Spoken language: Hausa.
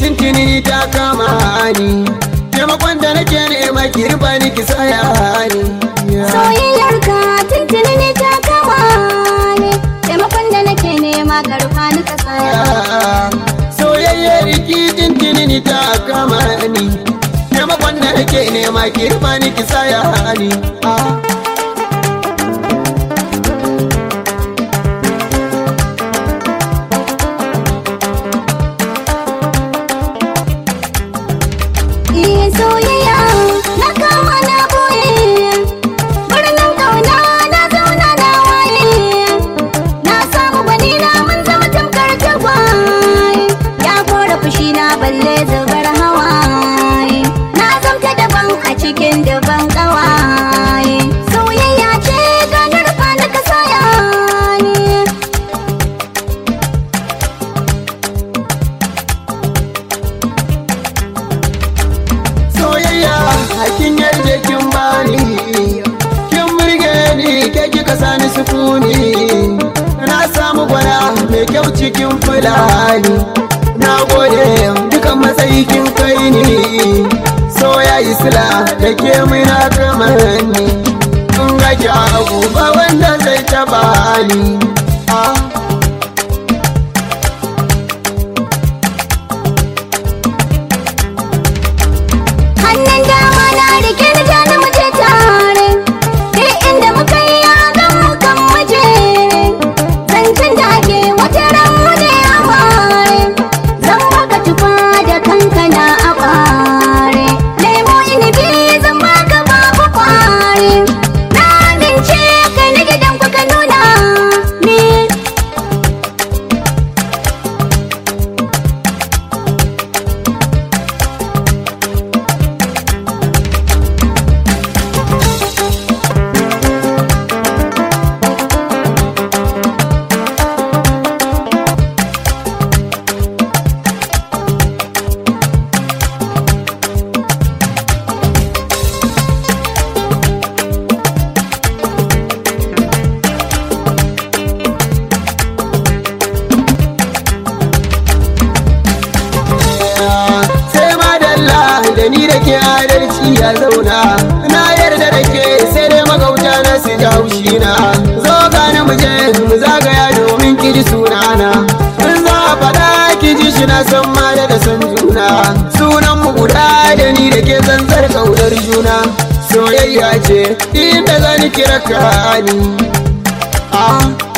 tintini ta kama ni taimakon da nake nema ki riba ni ki saya ni Soyayyar ka tuntuni ne ta kama ne Taimakon da nake nema ka rufa ni ka saya soyayyar ki tintini ta kama ni taimakon da nake nema ki riba ni ki saya ni Iya soyayya na kama na boye Birnin kauna na zauna na waye Na samu gwani na mun zama tamkar tagwaye Ya kora fushi na balle zubar hawaye Na zamta daban a cikin daban kawaye Soyayya ce ganar fa na kasaya ne soyayya hakin yarda kin bani kin burge ni ke kika sani sukuni na samu gwana mai kyau cikin fulani na gode dukan matsayi kin kai ni soya isla da ke muna kamar ni in ga ki abu ba wanda zai taba ni ah. hannun dama na rike ni ja na muje tare kai inda muka yi yagan mukan muje zancen da ake wata ran mu ne a bare zan baka tufa da kankana a bare lemo inibi zan baka babu kware na amince kai na gidan ku ka nuna ni sai madalla da ni da ke adalci ya zauna na yarda da ke sai dai magauta na su ji haushi na zo gani mu je mu zagaya domin ki ji sunana in za a faɗa ki ji shi na san ma da san juna sunan mu guda da ni da ke zanzar kaunar juna soyayya ce inda zani kira ka ni ah